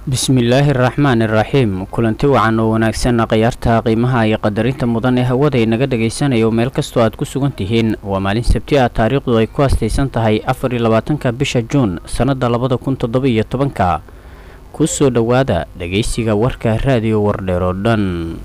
bismillaahi araxmaan iraxiim kulanti wacan oo wanaagsan khiyaarta qiimaha iyo qadarinta mudan ee hawada inaga dhagaysanayo meel kastoo aad ku sugan tihiin waa maalin sabti ah taariikhdu ay ku astaysan tahay afar iyo labaatanka bisha juun sannadda labada kun toddoba iyo tobanka ku soo dhowaada dhegaysiga warka raadiyo wardheer oo dhan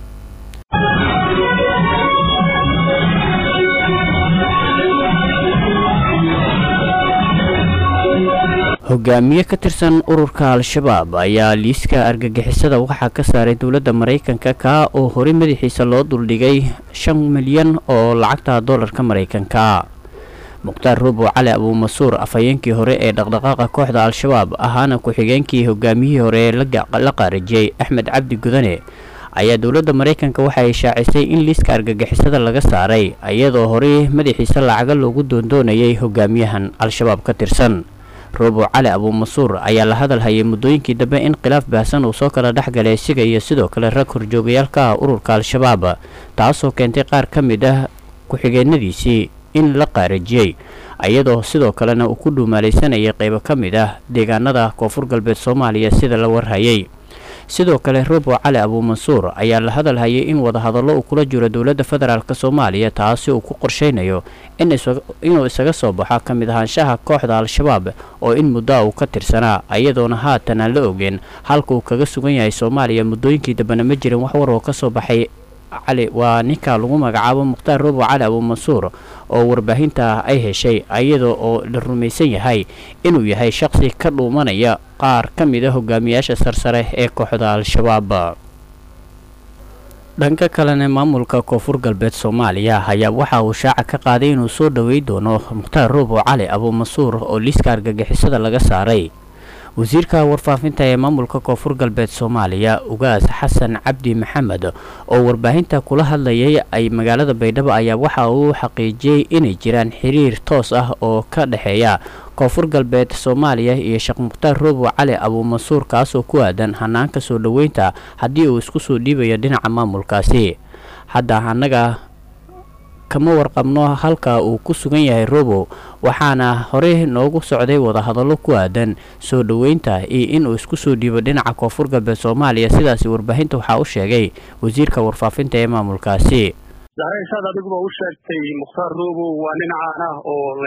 hogaamiye ka tirsan ururka al-shabaab ayaa liiska argagixisada waxaa ka saaray dowladda maraykanka kaa oo horey madaxiisa loo duldhigay shan milyan oo lacagta doolarka maraykanka mukhtaar ruubow cali abuumasuur afhayeenkii hore ee dhaqdhaqaaqa kooxda al-shabaab ahaana ku-xigeenkii hogaamiyihii hore ee la qaarijiyey axmed cabdi gudane ayaa dowladda maraykanka waxa ay shaacisay in liiska argagixisada laga saaray iyadoo horey madaxiisa lacaga loogu doondoonayay hogaamiyahan al-shabaab ka tirsan ruubow cali abuumasuur ayaa la hadal hayay muddooyinkii dambe in khilaaf baahsan uu soo kala dhex galay isiga iyo sidoo kale rag horjoogayaalka ah ururka al-shabaab taasoo keentay qaar ka mid ah ku-xigeenadiisii in la qaarajiyey iyadoo sidoo kalena uu ku dhuumaalaysanayay qaybo ka mid ah deegaanada koonfur galbeed soomaaliya sida la warhayay sidoo kale ruubow cali abuumansuur ayaa la hadal hayay in wadahadallo uu kula jiro dowladda federaalk soomaaliya taasi uu ku qorshaynayo inuu isaga soo baxo ka mid ahaanshaha kooxda al-shabaab oo in muddoa uu ka tirsanaa iyadoona haatan aan la ogeen halka uu kaga sugan yahay soomaaliya muddooyinkii dambena ma jirin wax war oo ka soo baxay cali waa ninka lagu magacaabo mukhtaar ruubow cali abuumansuur oo warbaahinta ay heshay iyadoo oo la rumaysan yahay inuu yahay shaqsi ka dhuumanaya qaar ka mid a hogaamiyaasha sarsare ee kooxda al-shabaab dhanka kalena maamulka koonfur galbeed soomaaliya ayaa waxa uu shaaca ka qaaday inuu soo dhowey doono mukhtaar ruubow cali abuumansuur oo liiska argagixisada laga saaray wasiirka warfaafinta ee maamulka koonfur galbeed soomaaliya ugaas xasan cabdi maxamed oo warbaahinta kula hadlayay ay magaalada baydhabo ayaa waxa uu xaqiijiyey inay jiraan xiriir toos ah oo ka dhexeeya koonfur galbeed soomaaliya iyo sheekh mukhtaar ruubow cali abuumansuur kaasoo ku aadan hanaanka soo dhoweynta haddii uu isku soo dhiibayo dhinaca maamulkaasi hadda annaga kama warqabno halka uu ku sugan yahay robow waxaana horey noogu socday wadahadallo ku aadan soo dhoweynta iyo inuu isku soo dhiibo dhinaca koonfur galbeed soomaaliya sidaasi warbaahinta waxaa u sheegay wasiirka warfaafinta ee maamulkaasi saad adiguba u sheegtay mukhtaar robow waa nin caan ah oo la